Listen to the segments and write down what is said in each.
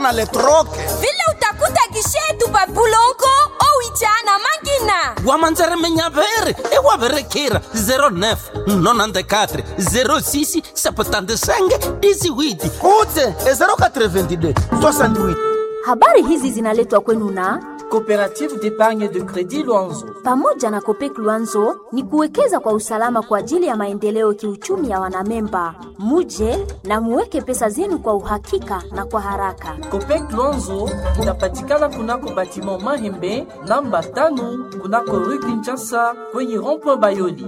na letroke vile utakuta gishetu babulongo owicha na mangina wamanzere menyaveri ewaverekira 09 94 06 75 18 utse e 082 68 Habari hizi zinaletwa kwenu na Coopérative d'épargne de crédit Luanzo. pamoja na Kopek Luanzo ni kuwekeza kwa usalama kwa ajili ya maendeleo kiuchumi ya wanamemba. Muje na muweke pesa zenu kwa uhakika na kwa haraka. Copec Luanzo inapatikana kunako batiment Mahembe namba tano kunako rue Kinshasa kwenye rond-point Bayoli.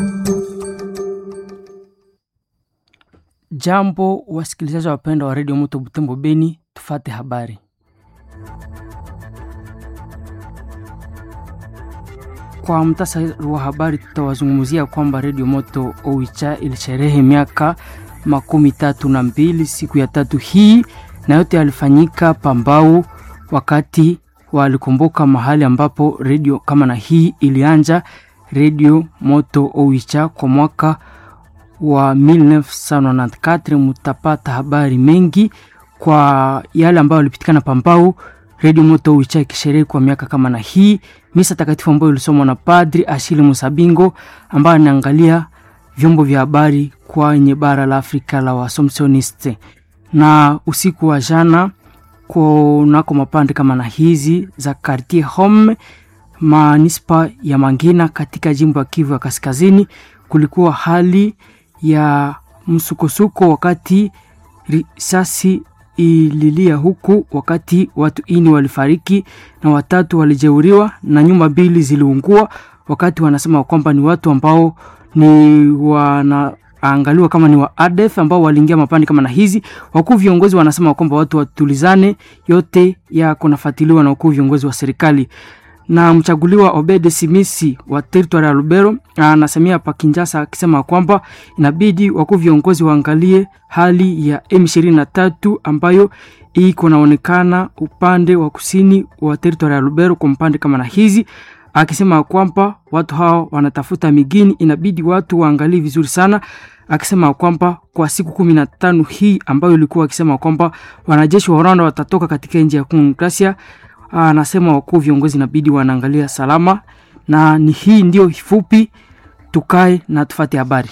Jambo wasikilizaji wapendwa wa redio Moto Butembo Beni, tufate habari. Kwa mtasari wa habari, tutawazungumzia kwamba redio Moto Oicha ilisherehe miaka makumi tatu na mbili siku ya tatu hii, na yote yalifanyika Pambau wakati walikumbuka mahali ambapo redio kama na hii ilianja redio Moto Oicha kwa mwaka wa 1994 mutapata habari mengi kwa yale ambayo yalipitikana Pambau. Redio Moto Uicha ikisherehe kwa miaka kama na hii, misa takatifu ambayo ilisomwa na Padri Ashile Musabingo ambaye anaangalia vyombo vya habari kwenye bara la Afrika la Wasomsioniste. Na usiku wa jana kunako mapande kama na hizi za Quartier Home manispa ya Mangina katika jimbo ya Kivu ya Kaskazini, kulikuwa hali ya msukosuko wakati risasi ililia huku, wakati watu ini walifariki na watatu walijeuriwa na nyumba mbili ziliungua, wakati wanasema kwamba ni watu ambao ni wanaangaliwa kama ni wa ADF ambao waliingia mapande kama na hizi. Wakuu viongozi wanasema kwamba watu watulizane, yote ya kunafuatiliwa na wakuu viongozi wa serikali na mchaguliwa Obede Simisi wa territory ya Lubero anasemia pa Kinshasa akisema kwamba inabidi wakuu viongozi waangalie hali ya M23 ambayo iko naonekana upande wa kusini wa territory ya Lubero kwa mpande kama na hizi, akisema kwamba watu hao wanatafuta migini, inabidi watu waangalie vizuri sana, akisema kwamba kwa siku kumi na tano hii ambayo ilikuwa akisema kwamba wanajeshi wa Rwanda watatoka katika nchi ya Kongo anasema wakuu viongozi inabidi wanaangalia salama, na ni hii ndio fupi, tukae na tufate habari.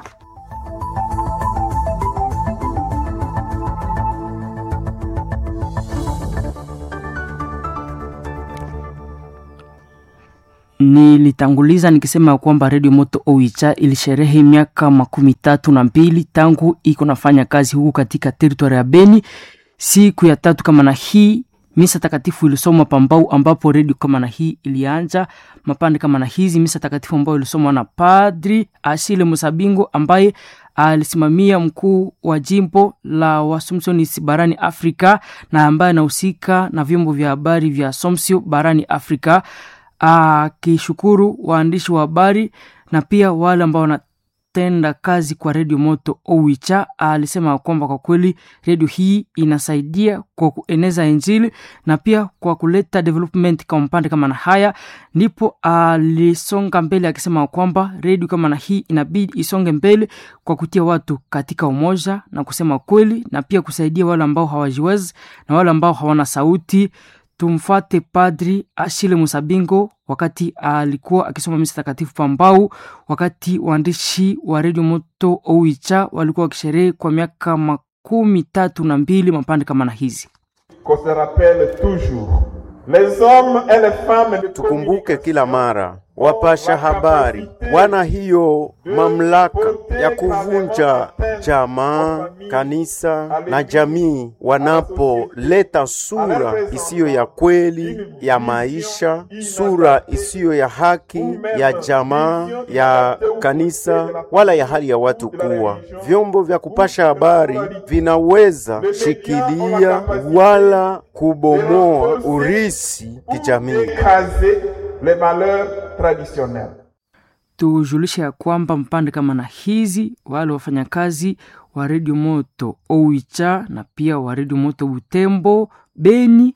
Nilitanguliza nikisema kwamba redio Moto Oicha ilisherehe miaka makumi tatu na mbili tangu iko nafanya kazi huku katika teritori ya Beni. Siku ya tatu kama na hii misa takatifu ilisomwa Pambau, ambapo redio kama na hii ilianja mapande kama na hizi. Misa takatifu ambayo ilisomwa na Padri Ashile Musabingo ambaye alisimamia mkuu wa jimbo la Wasomsionis barani Afrika na ambaye anahusika na vyombo vya habari vya Somsio barani Afrika, akishukuru waandishi wa habari na pia wale ambao wana tenda kazi kwa redio Moto Owicha. Alisema kwamba kwa kweli redio hii inasaidia kwa kueneza Injili na pia kwa kuleta development kwa mpande kama na haya. Ndipo alisonga mbele akisema kwamba redio kama na hii inabidi isonge mbele kwa kutia watu katika umoja na kusema kweli, na pia kusaidia wale ambao hawajiwezi na wale ambao hawana sauti. Tumfate Padri Ashile Musabingo wakati alikuwa akisoma misa takatifu Pambau, wakati waandishi wa redio Moto Oicha walikuwa wakisherehe kwa miaka makumi tatu na mbili mapande kama na hizi. qu'on se rappelle toujours. Les hommes et les femmes de Tukumbuke kila mara wapasha habari wana hiyo mamlaka ya kuvunja jamaa, kanisa na jamii wanapoleta sura isiyo ya kweli ya maisha, sura isiyo ya haki ya jamaa, ya kanisa wala ya hali ya watu kuwa. Vyombo vya kupasha habari vinaweza shikilia wala kubomoa urisi kijamii. écraser les valeurs traditionnelles. tujulishe ya kwamba mpande kama na hizi wale wafanyakazi wa redio moto Oicha na pia wa redio moto Butembo Beni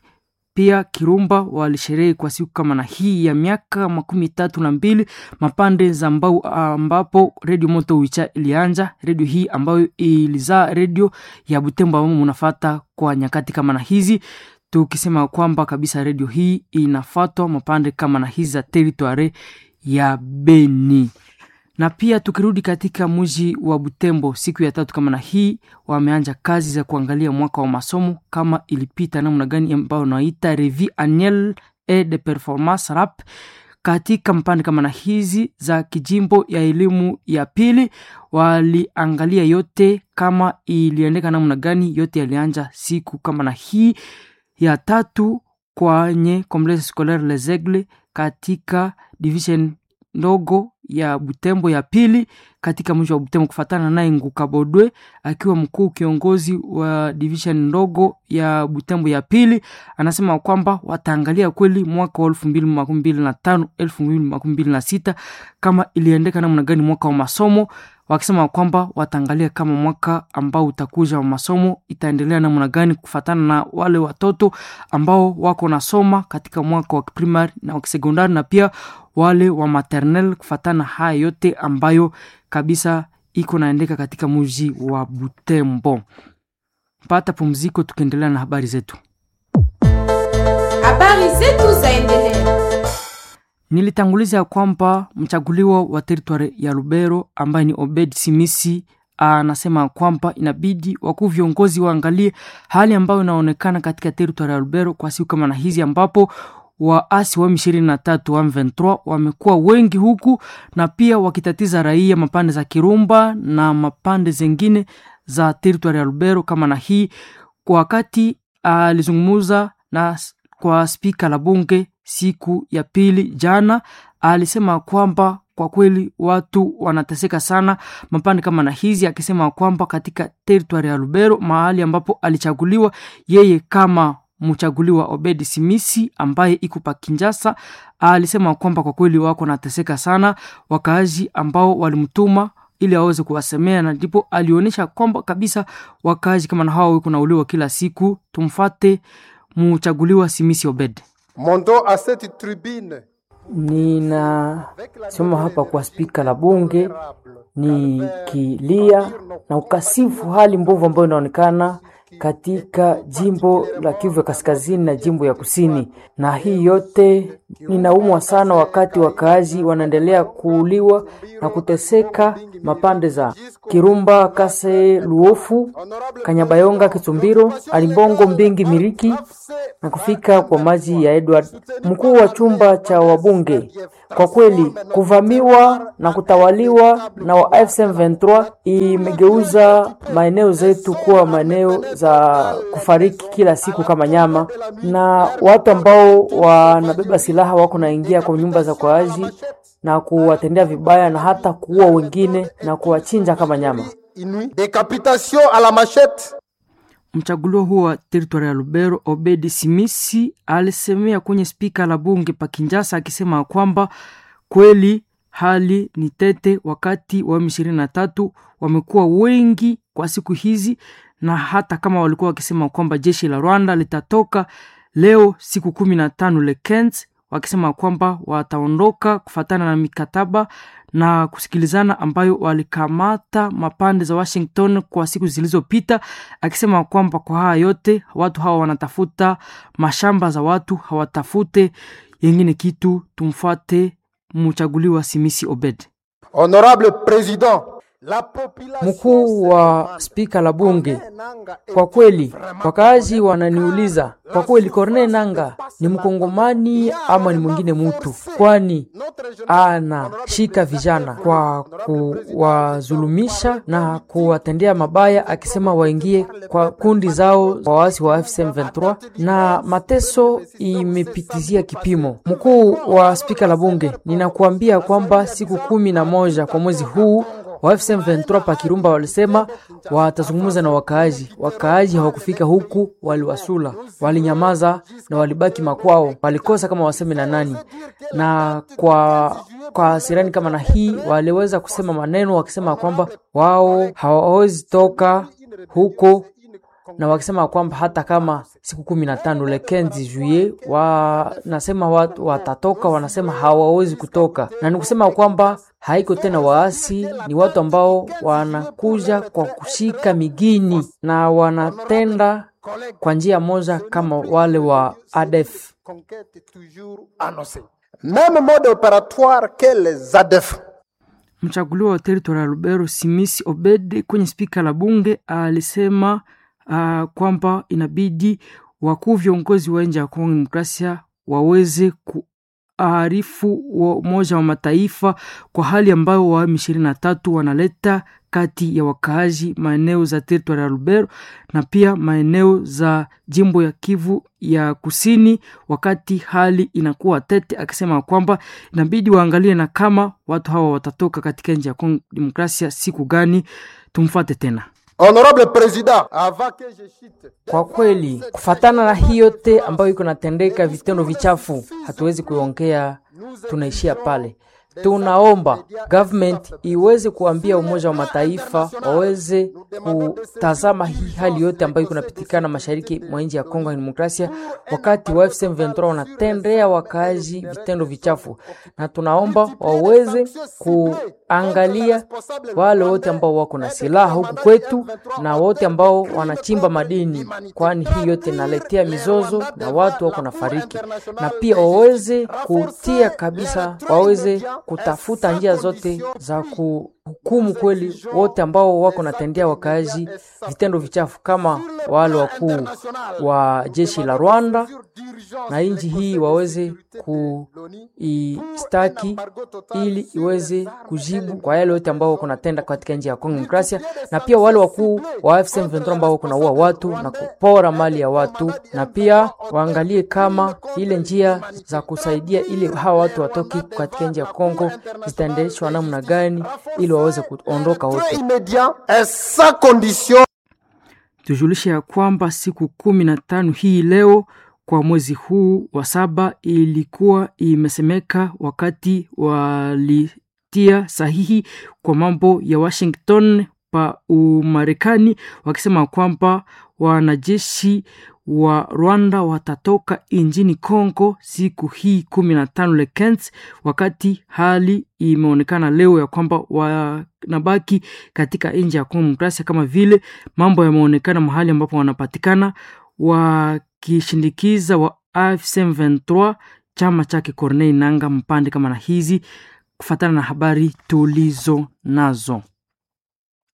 pia Kirumba walisherehe kwa siku kama na hii ya miaka makumi tatu na mbili mapande za mbau, ambapo redio Moto Wicha ilianja. Redio hii ambayo ilizaa redio ya Butembo ambao munafata kwa nyakati kama na hizi, tukisema kwamba kabisa redio hii inafatwa mapande kama na hizi za teritware ya Beni na pia tukirudi katika mji wa Butembo siku ya tatu kama na hii, wameanja kazi za kuangalia mwaka wa masomo kama ilipita namna gani, ambao naita revue annuelle et de performance rap katika mpande kama na hizi za kijimbo ya elimu ya pili. Waliangalia yote kama iliendeka namna gani, yote yalianja siku kama na hii ya tatu kwenye Complexe Scolaire Les Aigles katika division ndogo ya Butembo ya pili katika mji wa Butembo, kufatana naye Nguka Bodwe akiwa mkuu kiongozi wa division ndogo ya Butembo ya pili, anasema kwamba wataangalia kweli mwaka wa elfu mbili makumi mbili na tano elfu mbili makumi mbili na sita kama iliendeka namna gani mwaka wa masomo, wakisema kwamba wataangalia kama mwaka ambao utakuja wa masomo itaendelea namna gani kufatana na wale watoto ambao wako nasoma katika mwaka wa primary na wa sekondari na pia wale wa maternel kufatana haya yote ambayo kabisa iko naendeka katika mji wa Butembo. Pata pumziko, tukiendelea na habari zetu. Habari zetu zaendelea. Nilitanguliza ya kwamba mchaguliwa wa teritwari ya Lubero ambaye ni Obed Simisi anasema kwamba inabidi wakuu viongozi waangalie hali ambayo inaonekana katika teritwari ya Lubero kwa siku kama na hizi ambapo waasi wa M23 wa M23 wamekuwa wengi huku na pia wakitatiza raia mapande za Kirumba na mapande zengine za teritwari ya Lubero kama na hii. Kwa wakati alizungumza na kwa spika la bunge siku ya pili jana, alisema kwamba kwa kweli watu wanateseka sana mapande kama na hizi, akisema kwamba katika teritwari ya Lubero mahali ambapo alichaguliwa yeye kama mchaguliwa Obedi Simisi ambaye iko pa Kinjasa alisema kwamba kwa kweli wako nateseka sana wakaaji ambao walimtuma ili aweze kuwasemea, na ndipo alionyesha kwamba kabisa wakaaji kama na hao wiko nauliwa kila siku. Tumfate mchaguliwa Simisi Obed. Montons à cette tribune Ninasoma hapa kwa spika la bunge nikilia na ukasifu hali mbovu ambayo inaonekana katika jimbo la Kivu ya kaskazini na jimbo ya kusini, na hii yote ninaumwa sana wakati wakaaji wanaendelea kuuliwa na kuteseka mapande za Kirumba, Kase, Luofu, Kanyabayonga, Kitumbiro, Alimbongo, Mbingi, Miriki na kufika kwa maji ya Edward, mkuu wa chumba cha wabunge. Kwa kweli kuvamiwa na kutawaliwa na wa AFC/M23 imegeuza maeneo zetu kuwa maeneo za kufariki kila siku kama nyama, na watu ambao wanabeba silaha wako naingia kwa nyumba za kwaaji na kuwatendea vibaya na hata kuua wengine na kuwachinja kama nyama. Décapitation à la machette. Mchaguliwa huo wa teritwari ya Lubero Obedi Simisi alisemea kwenye spika la bunge pa Kinjasa akisema kwamba kweli hali ni tete, wakati wa M23 wamekuwa wengi kwa siku hizi, na hata kama walikuwa wakisema kwamba jeshi la Rwanda litatoka leo siku kumi na tano lekens, wakisema kwamba wataondoka kufatana na mikataba na kusikilizana ambayo walikamata mapande za Washington kwa siku zilizopita, akisema kwamba kwa haya yote watu hawa wanatafuta mashamba za watu, hawatafute yengine kitu. Tumfuate mchaguliwa Simisi Obed. Honorable Président, la population Mkuu wa spika la bunge, kwa kweli wakaaji wananiuliza kwa kweli, Corneille Nanga ni mkongomani ama ni mwingine mutu? Kwani anashika vijana kwa kuwazulumisha na kuwatendea mabaya, akisema waingie kwa kundi zao waasi wa FCM23 na mateso imepitizia kipimo. Mkuu wa spika la bunge, ninakuambia kwamba siku kumi na moja kwa mwezi huu wa FCM23 pa Kirumba walisema watazungumza na wakaaji. Wakaaji hawakufika huku, waliwasula, walinyamaza na walibaki makwao, walikosa kama waseme na nani. Na kwa kwa sirani kama na hii waliweza kusema maneno wakisema kwamba wao hawawezi toka huko na wakisema kwamba hata kama siku kumi na tano le 15 juillet wanasema watu watatoka, wanasema hawawezi kutoka, na ni kusema kwamba haiko tena waasi, ni watu ambao wanakuja kwa kushika migini na wanatenda kwa njia moja kama wale wa ADF. Même mode opératoire que les ADF. Mchaguliwa wa teritori ya Lubero Simisi Obed kwenye spika la bunge alisema uh, kwamba inabidi wakuu viongozi wa nje ya Kongo Demokrasia waweze kuarifu wa Umoja wa Mataifa kwa hali ambayo wa M23 wanaleta kati ya wakaaji maeneo za teritori ya Lubero na pia maeneo za jimbo ya Kivu ya Kusini, wakati hali inakuwa tete, akisema kwamba inabidi waangalie na kama watu hawa watatoka katika nchi ya Kongo Demokrasia siku gani. Tumfuate tena. Honorable Président, avant que je chute, Kwa kweli kufatana na hii yote ambayo iko natendeka, vitendo vichafu, hatuwezi kuongea, tunaishia pale. Tunaomba government iweze kuambia Umoja wa Mataifa waweze kutazama hii hali yote ambayo iko napitikana mashariki mwa nchi ya Kongo ya Demokrasia, wakati wa FCM 23 wanatendea wakaaji vitendo vichafu, na tunaomba waweze kuangalia wale wote ambao wako na silaha huku kwetu na wote ambao wanachimba madini, kwani hii yote inaletea mizozo na watu wako na fariki, na pia waweze kutia kabisa, waweze kutafuta njia zote za kuhukumu kweli wote ambao wako natendea wakaaji vitendo vichafu kama wale wakuu wa jeshi la Rwanda na nchi hii waweze kuistaki ili iweze kujibu kwa yale yote ambao wako natenda katika nchi ya Kongo Demokrasia, na pia wale wakuu wa FCM 23 ambao wako naua watu na kupora mali ya watu, na pia waangalie kama ile njia za kusaidia ili hawa watu watoki katika nchi ya Kongo zitaendeshwa namna gani ili waweze kuondoka wote. immédiat et sans condition. tujulishe ya kwamba siku kumi na tano hii leo kwa mwezi huu wa saba ilikuwa imesemeka wakati walitia sahihi kwa mambo ya Washington pa Umarekani wakisema kwamba wanajeshi wa Rwanda watatoka nchini Congo siku hii kumi na tano lekens, wakati hali imeonekana leo ya kwamba wanabaki katika nchi ya Kongo Demokrasia, kama vile mambo yameonekana mahali ambapo wanapatikana wakishindikiza wa AFC M23 chama chake Corneille Nanga mpande kama na hizi, kufatana na habari tulizo nazo.